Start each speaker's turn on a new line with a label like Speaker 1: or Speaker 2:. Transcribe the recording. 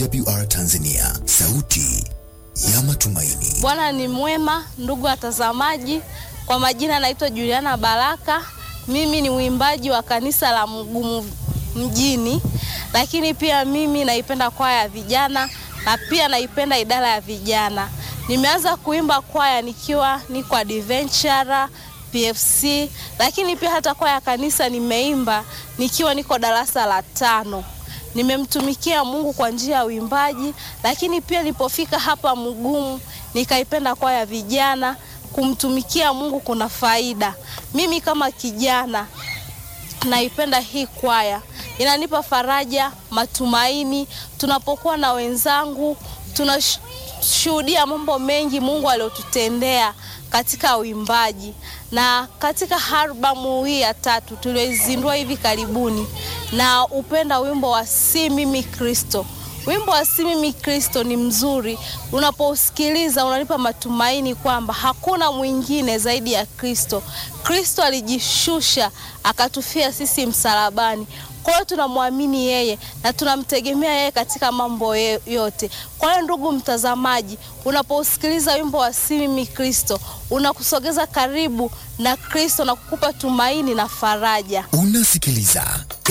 Speaker 1: AWR Tanzania, sauti ya matumaini.
Speaker 2: Bwana ni mwema, ndugu watazamaji. Kwa majina naitwa Juliana Baraka. Mimi ni mwimbaji wa kanisa la Mgumu mjini, lakini pia mimi naipenda kwaya ya vijana na pia naipenda idara ya vijana. Nimeanza kuimba kwaya nikiwa niko adventure PFC, lakini pia hata kwaya ya kanisa nimeimba nikiwa niko darasa la tano. Nimemtumikia Mungu kwa njia ya uimbaji, lakini pia nilipofika hapa Mgumu nikaipenda kwaya ya vijana. Kumtumikia Mungu kuna faida. Mimi kama kijana naipenda hii kwaya, inanipa faraja, matumaini. Tunapokuwa na wenzangu, tunashuhudia mambo mengi Mungu aliyotutendea katika uimbaji. Na katika albamu hii ya tatu tulioizindua hivi karibuni, na upenda wimbo wa si mimi Kristo. Wimbo wa si mimi Kristo ni mzuri, unapousikiliza unanipa matumaini kwamba hakuna mwingine zaidi ya Kristo. Kristo alijishusha akatufia sisi msalabani. Kwa hiyo tunamwamini yeye na tunamtegemea yeye katika mambo yote. Kwa hiyo ndugu mtazamaji, unapousikiliza wimbo wa si mimi Kristo, unakusogeza karibu na Kristo na kukupa tumaini na faraja.
Speaker 1: Unasikiliza